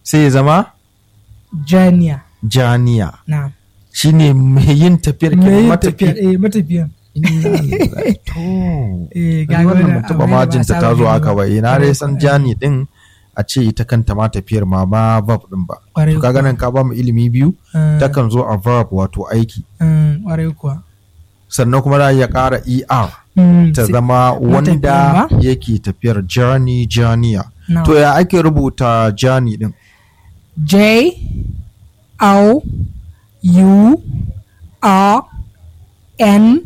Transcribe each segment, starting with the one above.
sai ya zama Janiya. janiya Na'am. shine mai yin tafiyar Me kenan yin matafi tafiyar eh matafiyan. Inna lillahi. to Eh Ga wannan ban taɓa abu ne da ba majinta ta saba zo gani haka ba ina dai san Kwarai jani din a ce ita kanta ma tafiyar ma ba verb din ba Kwarai to kaga nan ka ba mu ilimi biyu kuwa. takan zo a verb wato aiki Mm, Kwarai kuwa. sannan kuma za a iya ƙara er Mm, ta sai- zama wanda ba? yake tafiyar journey janiya na'am. to ya ake rubuta journey din J O U R N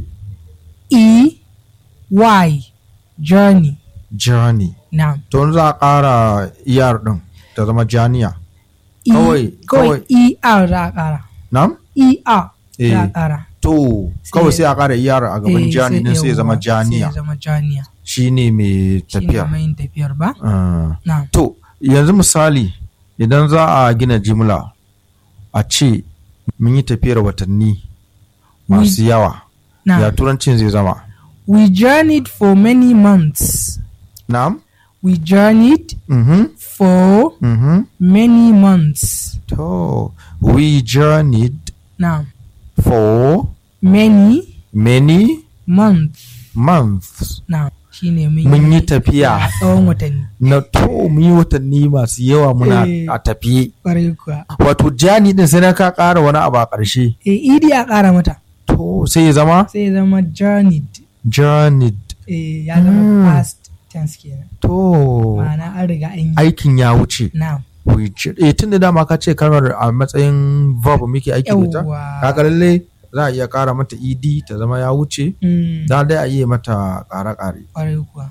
E Y journey. journey Na'am. to in za a ƙara er din ta zama janiya E- Kawai- kawai E R za a ƙara. nam E R za Eh. a ƙara. to Sai- kawai sai a ƙara er a gaban Eh, jani din sai ya zama yawwa, Sai janiya ya zama janiya. shine mai Shi ne tafiyar mai yin tafiyar ba? Ah. Na'am. To, yanzu misali idan za a gina jimla a ce mun yi tafiyar watanni masu yawa, ya Na'am. turancin zai zama. We journeyed for many months. Na'am? We journeyed Mhm. for Mhm. many months. To, we journeyed Na'am. for Many many months. months. Na'am. Shi ne Mun yi tafiya. a tsawon watanni. Na to, mun yi watanni masu yawa muna Eh. a tafiye. Ƙwarai kuwa. Wato, jani din sai na ka ƙara wani abu a ƙarshe. E, idi a ƙara mata. To, sai ya zama Sai ya zama journeyed. journeyed. E, ya zama Mm. past tense kenan. To, Ma'ana an riga an yi. aikin ya wuce. Na'am. which eh tun da dama ka ce kalmar a matsayin verb muke aiki da ita Yawwa. kaga lalle za a iya kara mata ed ta zama ya wuce Mm. za dai a iya mata kare kare Ƙwarai kuwa.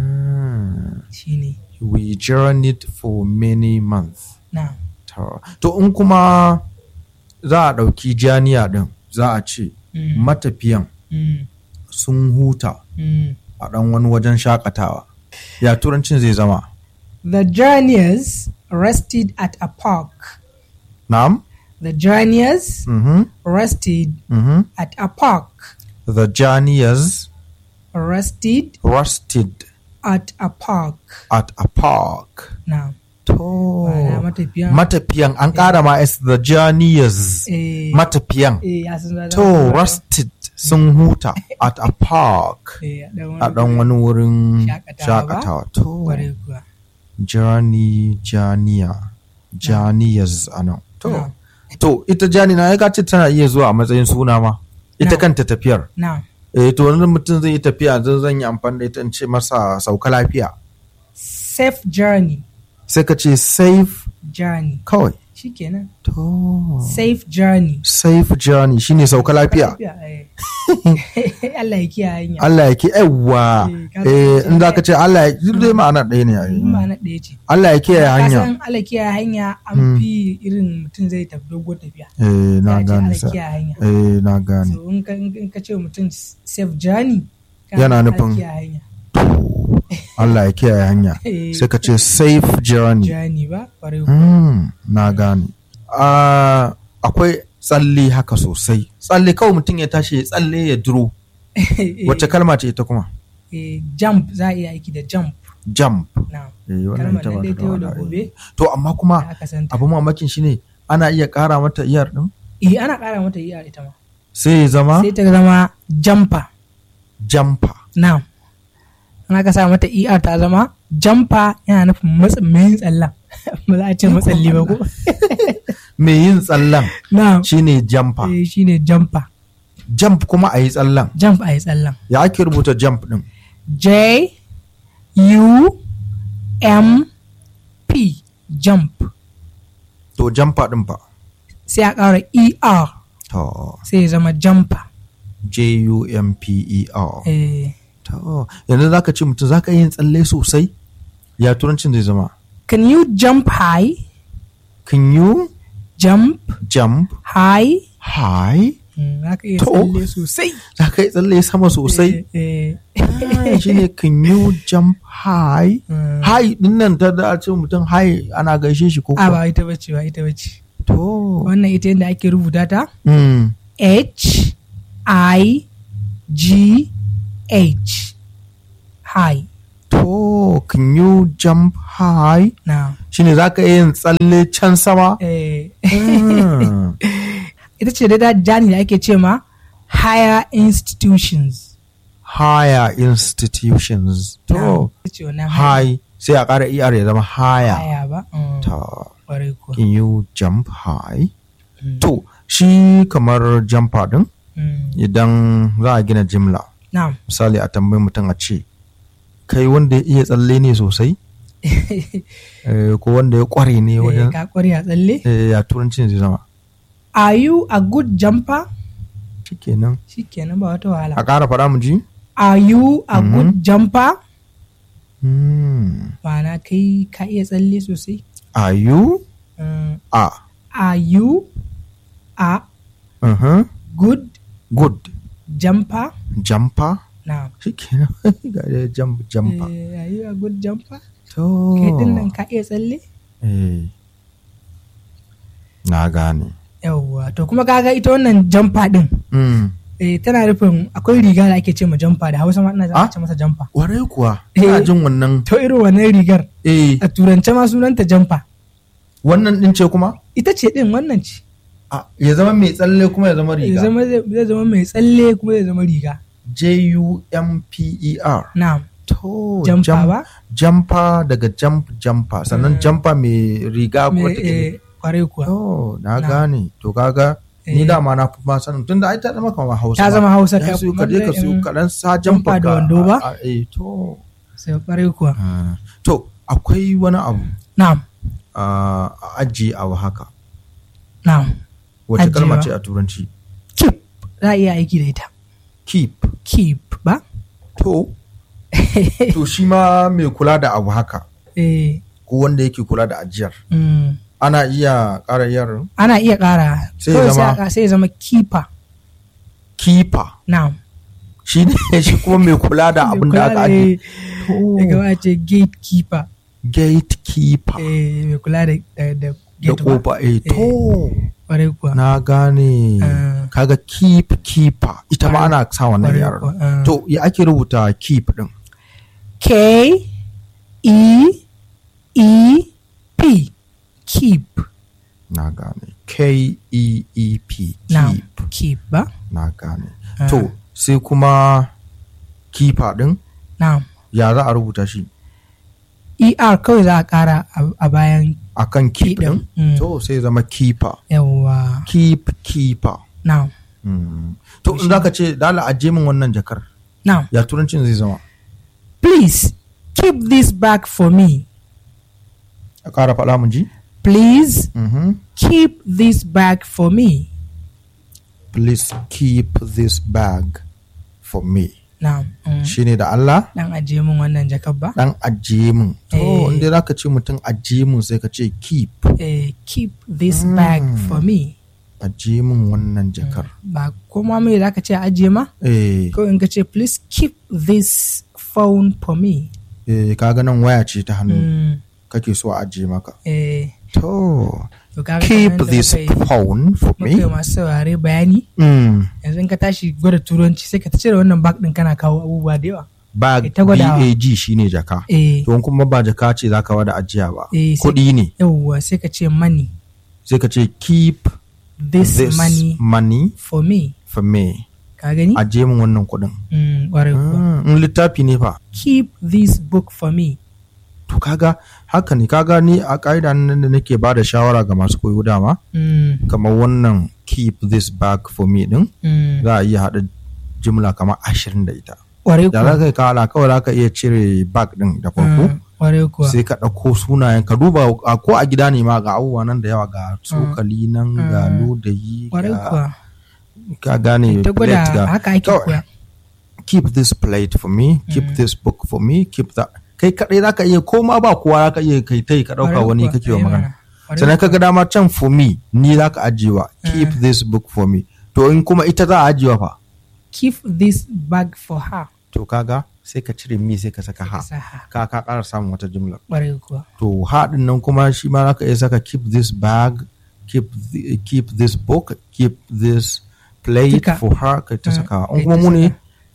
Shi ne. we journeyed for many months Na'am. to to in kuma za a ɗauki janiya ɗin za a ce Mm. matafiyan Mm. sun huta Mm. a ɗan wani wajen shakatawa ya turancin zai zama The journeyers rested at a park. na'am The journeyers mhm rested mhm at a park. the journeyers Rested rested at a park. at a park Now, To, Ma'ana matafiyan. matafiyan an ƙara ma S the journeyers eh, matafiyan. eh, ya sun zama- To, rested sun huta at a park Eh, a ɗan a ɗan wani wurin Shakatawa ba? shakatawa. To, Ƙwarai kuwa. journey, janiya, journeyers a nan. To, Na'am. to ita jani na ya ce tana iya zuwa a matsayin suna ma. Ita Na'am. kanta tafiyar. Now, Eh, to wani mutum zai yi tafiya zan zan yi amfani da ita in ce masa sauka lafiya. safe journey. Sai ka ce safe Journey. kawai. Shikenan. To, Safe journey. safe journey shine sauka lafiya. eh. Allah ya kiyaye hanya. Allah ya ke yawa Eh, ka eh san in za ka ce Allah ya duk dai ma'ana ɗaya ne ai. In ba na ɗaya ce. Allah ya kiyaye Ka hanya san Allah kiyaye hanya an fi irin mutum zai tafi dogon tafiya. eh na Ya ce gane Allah sa kiyaye hanya. eh na gane So in ka in ka ce wa mutum safe journey. ka Yana Allah nufin- kiyaye hanya. Allah ya kiyaye hanya Eh, sai ka ce safe journey Journey ba? Ƙwarai kuwa. hmm, na gane Ah, akwai tsalle haka sosai tsalle kawai mutum ya tashi ya tsalle ya duro Eh, wacce kalma ce ita kuma eh, jump za a iya aiki da jump. jump Na. eh wannan Kalmar ita nan ba dai ta ta yau da da wahala, gobe. eh. to amma kuma Da aka santa. abu mamakin shine ana iya ƙara mata iyar din Eh, ana ƙara mata iya ita ma. sai ya zama Sai ta zama jumper. jumper Now, ana ka sa mata ER ta zama jumper yana nufin matsa mai tsallan. ba za a ce matsalli ba ko? mai yin tsallan Now, shine jumper eh, shine jumper. jump kuma a yi tsallan Jump a yi tsallan. ya ake rubuta jump din J U M P jump. to jumper din fa Sai a ƙara ER to sai ya zama jumper. j u m p e r Eh, to yanzu zaka ce mutum zaka yin tsalle sosai ya turancin zai zama can you jump high? can you Jump jump high? high Mm, Za ka iya To. tsalle sosai. zaka yi tsalle sama sosai Eh, eh. Ah, shine can you jump high Mm. high din nan ta da a ce mutum high ana gaishe shi ko A kuwa? ba ita bace ba ita bace. to Wannan ita yadda ake rubuta ta mm. H I G H high to can you jump high na shine za ka iya yin tsalle can sama eh, Hmm. ita ce da jani da ake ce ma higher institutions higher institutions Na, to ita ce wannan high sai a ƙara er ya zama higher higher ba Mm, ta ƙwarai kuwa can you jump high Mm, to shi kamar jumper din mm. idan za a gina jimla na'am misali a tambayi mutum a ce kai wanda ya iya tsalle ne sosai Eh, ko wanda ya kware ne Eh, wajen ka ƙware a tsalle eh, ya turancin zai zama are you a good jumper shikenan shikenan ba wata wahala a ƙara faɗa mu ji are you a Mhm. good jumper Hmm. ma'ana kai ka iya tsalle sosai are you Mm, a are you a uh good good jumper jumper na shikenan ga dai jump jumper are you a good jumper to kai din nan ka iya tsalle eh na gane yawwa to kuma kaga ita wannan jumper din mm. eh, tana nufin akwai riga da ake ce ma jumper da hausa ma ina Ah? ce masa jumper warai kuwa Eh. ina jin wannan to irin wannan rigar eh a turance ma sunanta jumper wannan din ce kuma ita ce din wannan ce a ya zama mai tsalle kuma ya zama zai riga zama zai zama mai tsalle kuma zai zama riga J U M P E R na'am to jumper jump- ba jumper daga jump jumper sannan jumper mai riga Me, wata eh, kwarai kuwa to na Na. gane to kaga ni Eh. dama na fi ma sanin tunda ai ta zama kamar Hausa ta ma. zama hausa ya ka su ka je ka su kaɗan sa jumper jumper da ka- wando ba? a- a- eh to sai kwarai kuwa Ah, to akwai wani abu na'am a ajiye abu haka na'am wace kalma Ajiyewa. ce a turanci keep za a iya aiki da ita keep keep ba to to shi ma mai kula da abu haka eh, ko wanda yake kula da ajiyar mm. ana iya ƙara yar ana iya ƙara Sai ya kawai zama- a ƙa- sai ya zama keeper keeper na'am shi ne shi kuma mai kula da abin da aka ajiye ya gaba ce gatekeeper gatekeeper eh, mai kula da da da da gate ba kofa eh to kwarai kuwa na gane Ah. kaga keep keeper ita ma ana sa wannan Kwarai yaran kuwa, ah. to ya ake rubuta keep din K E E P keep na gane K E E P now keep keep ba na gane Ah. to sai kuma keeper din now ya za a rubuta shi ER kawai za a ƙara a- a bayan akan keep Keep din din. Mm. to sai zama keeper yawa keep keeper now Mm. to in zaka ce dala aje min wannan jakar now ya turancin zai zama please keep this bag for me a ƙara faɗa mun ji please Mhm. keep this bag for me please keep this bag for me now mm. shine da Allah dan ajiye min wannan jakar ba dan ajiye min to Eh. inda zaka ce mutum ajiye min sai ka ce keep eh, keep this Mm. bag for me ajiye min wannan jakar ba kuma mai za ka ce a ajiye ma eh kawai in ka ce please keep this phone for me eh kaga nan waya ce ta hannu mm. kake so a ajiye maka eh, to to kaga keep kamar yadda this muka yi- phone for muka yi me masu saurare bayani mm. yanzu in ka tashi gwada turanci sai ka ta cire wannan bag din kana kawo abubuwa da yawa bag Ita gwadawa. bag shine jaka eh, to in kuma ba jaka ce zaka wada ajiya ba Eh, sai- kuɗi ne yawwa sai ka ce money sai ka ce keep this, this money money for me for me ka gani ajiye min wannan kuɗin mm, ƙwarai kuwa. Ah, in littafi ne fa keep this book for me to kaga haka ne kaga ni a ƙa'ida nan da nake ba da shawara ga masu koyo dama mm, kamar wannan keep this bag for me din mm, za a iya haɗa jimla kamar ashirin da ita ƙwarai da za kuwa ka yi kala kawai za ka iya cire bag din da farko Mm, ƙwarai kuwa sai ka ɗauko sunayen ka duba a ko a gida ne ma ga abubuwa nan da yawa ga tsokali nan ga Mm. ludayi ƙwarai ga kuwa ka gane ta plate gwada ga haka ake Kawai, koya keep this plate for me keep this book for me keep that kai kadai zaka iya ko ma ba kowa zaka iya kai tai ka dauka Ƙwarai wani kuwa, kake wa eh magana mana. Ƙwarai sannan kaga dama can for me ni zaka ajiyewa keep this book for me to in kuma ita za a ajiyewa fa keep this bag for her to kaga sai ka cire mi sai ka saka ha Ka sa ha. ka ka ƙara samun wata jumla ƙwarai kuwa to ha din nan kuma shi ma zaka iya saka keep this bag keep the, keep this book keep this plate Duka. for her kai ta Mm, saka kai in kuma ta mu ne saka.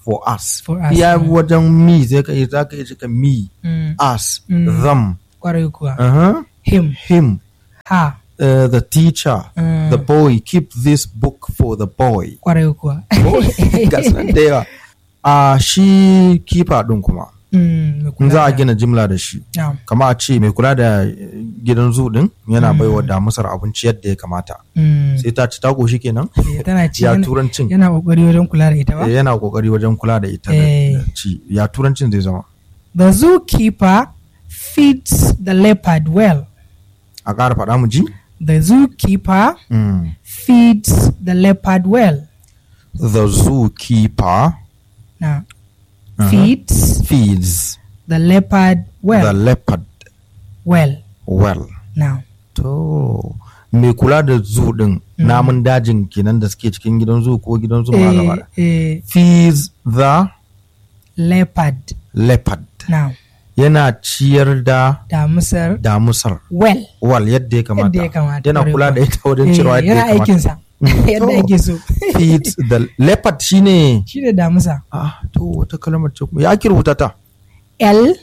for us For us, iya mm. wajen me zai ka iya za ka iya cika me Mm. us Mm. them kwarai kuwa uh-huh. him him ha uh, the teacher Mm. the boy keep this book for the boy kwarai kuwa ga su nan da yawa a shi kifa din kuma Mm, mai in kula za a da- gina jimla da shi Na'am. kama a ce mai kula da eh, gidan zu din yana baiwa damusar abinci yadda ya kamata Mm. sai ta ci ta koshi kenan Eh, tana ci ya yana- turancin yana kokari wajen kula da ita ba Eh, yana kokari wajen kula da ita da Eh. da ci ya turancin zai zama the zookeeper feeds the leopard well a ƙara faɗa mu ji the zookeeper Mm. feeds the leopard well the zookeeper now Uh-huh. feeds feeds the leopard well the leopard well well now to mai kula da zoo din namun dajin kenan da suke cikin gidan zoo ko gidan zoo ma gaba da. eh, eh, feeds the leopard leopard now yana ciyar da damusar damusar well wal yadda ya kamata yadda ya kamata yana kwarai kula da kuwa. ita wajen Eh, cirewa yadda ya yana kamata aikinsa yadda To. ake so feeds the leopard shine shi da damusa ah to wata kalmar ce kuma ya ake rubuta ta L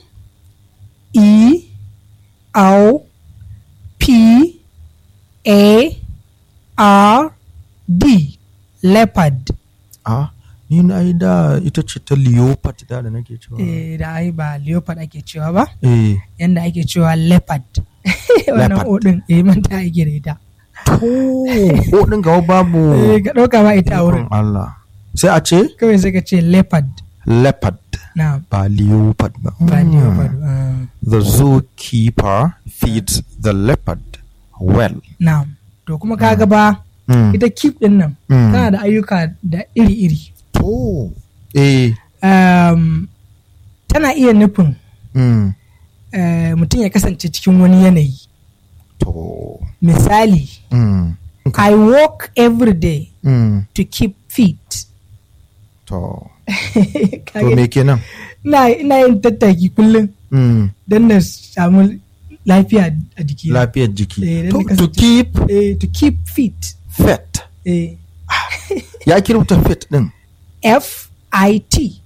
E O P A R D leopard ah ni na yi da ita ce ta leopard da da nake cewa eh, da ai ba leopard ake cewa ba eh yanda ake cewa leopard wannan Leopard. odin eh manta ake da ita to ko din gawa babu eh ka dauka ba ita a wurin ikon Allah sai a ce kawai sai ka ce leopard leopard na ba leopard ba ba Mm. leopard ah, the zookeeper feeds the leopard well na to kuma kaga ba Mm. ita keep din nan Mm. tana da ayyuka da iri-iri to eh um, tana iya nufin mm. eh, mutum ya kasance cikin wani yanayi to misali mm. i walk every day Mm. to keep fit to Ka to gani? me kenan ina ina yin tattaki kullum mm. don na samu lafiya a jiki lafiyar jiki Eh, dan to, ka to kasance- keep eh, to keep fit fit eh, ya kirbuta fit din f i t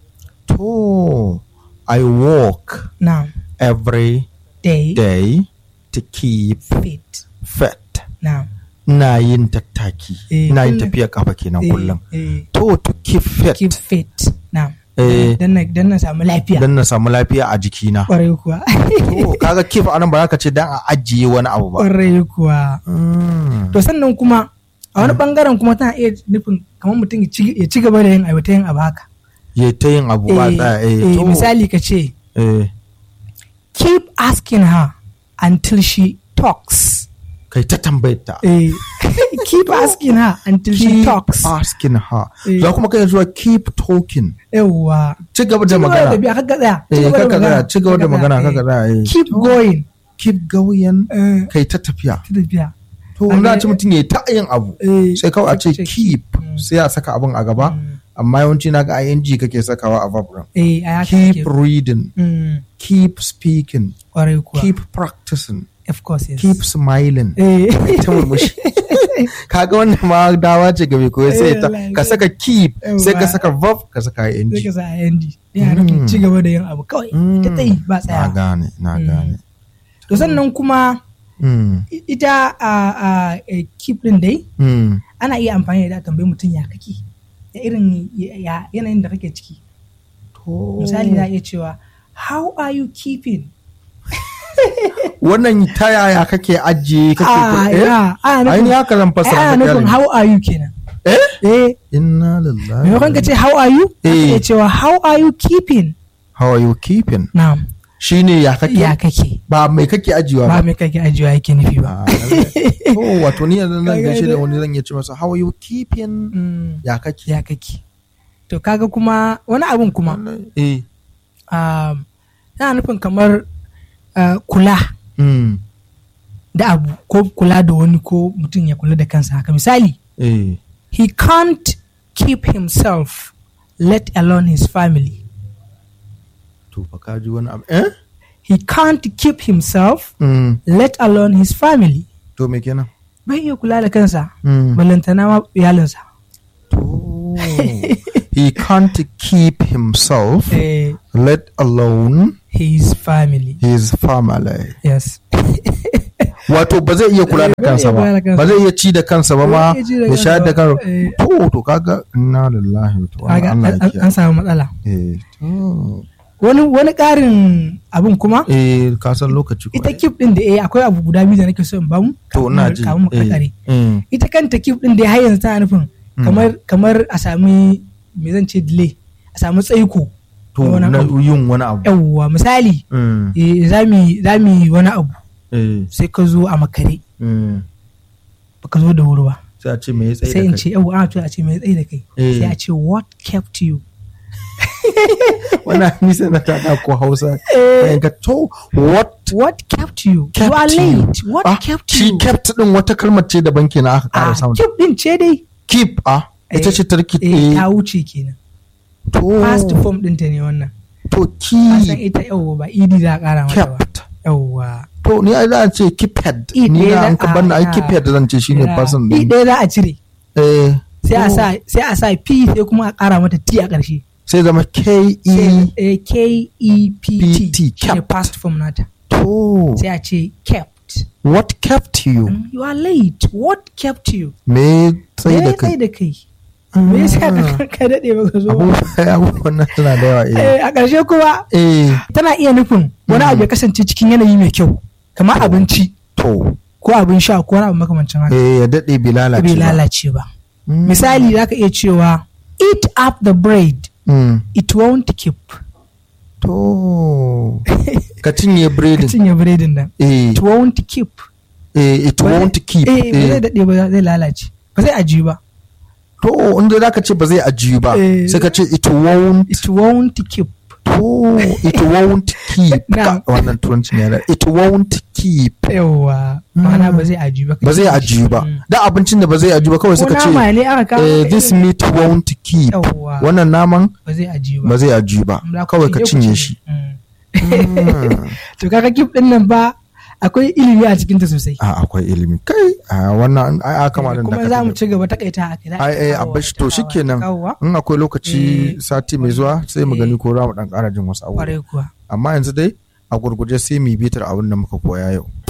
to i walk now every day day to keep fit fit now ina yin tattaki Eh, ina yin kullum. tafiya kafa kenan eh, kullum eh, to to keep fit keep fit now Eh. don na don na samu lafiya don na samu lafiya a jikina kwarai kuwa to kaga keep anan ba za ka ce dan a ajiye wani abu ba kwarai kuwa Mm. to sannan kuma a wani bangaren kuma tana iya nufin kamar mutum ya ci- ya ci gaba da yin aiwata yin abu haka ya ta yin abu ba Eh, tsaya eh, eh, to. misali ka ce eh keep asking her until she talks kai ta tambayar ta Eh, keep asking her until she keep talks asking her Eh. za kuma kai zuwa keep talking yawwa ci gaba da Ci gaba da magana tafiya, kaka tsaya, ci eh gaba da kaka magana, tsaya ci gaba da kaka magana tsaya, kaka eh. tsaya eh. keep going keep going eh, kai ta tafiya ta tafiya to An za a ga- ci mutum ya yi ta yin abu Eh, sai kawai a ce ce keep sai a saka abin a gaba amma yawanci na ga ing kake sakawa a verb din eh a haka keep yake. reading Mm, keep speaking kwarai kuwa keep practicing of course yes keep smiling eh ta murmushi kaga wannan ma dawa ce ga mai koyo sai ta Eh, ka saka keep sai ka Yawwa. saka verb ka saka ing sai ka sa IND yana nufin Mm. ci gaba da yin abu kawai ta tsayi ba na tsaya gane na Mm. gane to sannan kuma Mm, i- ita a a eh, keep din dai mm. ana iya amfani da ita a tambayi mutum ya kake ya irin ya- ya- yanayin da kake ciki To, misali za a iya cewa how are you keeping wannan ta yaya kake ajiye kake Ah, eh? ya, ana ai ni nufin haka zan ai, fassara ana ta nufin kyalin. how are you kenan eh eh inna lillahi maimakon ka ce how are you za ka Eh. iya cewa how are you keeping how are you keeping na'am shine ya kake ya kake ba mai kake ajiyewa ba ba me kake ajiyewa yake nufi ba Ah, lallai. oh wato ni yanzu zan Kaga gaishe da dai. wani zan iya ce masa how are you keeping Mm, ya kake ya kake to kaga kuma wani abun kuma eh um, yana nufin kamar uh, kula mm, da abu ko kula da wani ko mutum ya kula da kansa haka misali eh he can't keep himself let alone his family to fa ka ji wani abu eh he can't keep himself mm, let alone his family to me kenan bai iya kula da kansa mm. balantana ma iyalinsa to he can't keep himself eh, let alone his family his family yes wato ba zai iya kula da Eh, ba zai kansa iya kula da ba kansa. ba zai iya ci da kansa ba ma Ba zai iya ci da ya shayar da kansa kansa ba. Eh. to to kaga inna lillahi wa inna kaga Allah an- ya an kiyaye samu matsala eh to. wani wani ƙarin abin kuma eh ka san lokaci ko ita kip din da eh akwai abu guda biyu da nake so in bamu to kafin ina mu- ji kafin mu kakare eh, eh. ita kanta kip din da har yanzu tana nufin kamar kamar a sami me zan ce delay a sami tsaiko to na wani na abu. yin wani abu yawwa misali Mm, eh, za mu yi- za mu yi wani abu eh, sai ka zo a makare mm. baka zo da wuri ba sai a ce me ya tsaye sai da in kai ce yawwa ana cewa a ce mai tsaye da kai Eh. sai a ce what kept you wannan nisa na tada ko hausa Eh. ka to what what kept you kept you are you? late what Ah, kept shi you kept din wata kalmar ce daban kenan aka ah ƙara samun keep din ce dai keep ah ita Eh, ce tarki eh, ta wuce kenan to past form ɗinta ne wannan to ka san keep ita yawwa ba idi za a kara mata ba kept yawwa to ni ai za a ce keephead I ni ɗaya na za an ka a- banna ai ya- keephead zan ce shine Ya, person i din ɗaya za a cire eh sai a to, sa sai a sa p sai kuma a kara mata t a ƙarshe sai zama k sai e eh, k e p t PT, shine kept. past form nata to sai a ce kept what kept you Mm, you are late what kept you me tsaye me da ya tsaye kai da kai me yasa ka ka daɗe baka zo ba? abubuwa abubuwan nan suna da yawa eh Eh, a ƙarshe kuma eh tana iya nufin wani abu ya kasance cikin yanayi mai kyau kamar abinci to ko abin sha ko wani abu makamancin haka eh ya dade bi lalace bai ba. lalace ba Mm. misali za ka iya cewa eat up the bread Mm. it won't keep to ka cinye ka biredin cinye biredin nan eh it won't keep eh it Ba zai- won't keep eh ba zai eh. daɗe ba zai lalace ba zai ajiyu ba to inda zaka ce ba zai ajiyu ba Eh. sai ka ce it won't it won't keep to it won't keep Na'am. Ka- wannan turancin yana it won't keep yawa ma'ana ba zai ajiyu ba ba zai ajiyu ba Mm. da abincin da ba zai ajiyu ba kawai ko suka ce nama ne aka kawo eh, maka this irin- meat won't keep Yawwa. wannan naman ba zai ajiyu ba ba zai ajiyu ba Za ku kawai ci, ka dai ku cinye shi Mm. Mm. to kaga kip din nan ba akwai ilimi a cikin ta sosai a akwai ilimi kai a wannan ai aka ma kuma za mu ci gaba takaita a kai ai ai a bashi to shikenan in akwai lokaci Eh, sati mai zuwa sai mu eh. gani ko za mu dan ƙara jin wasu abubuwa kwarai kuwa amma yanzu dai a gurguje sai mu yi bitar abin da muka koya yau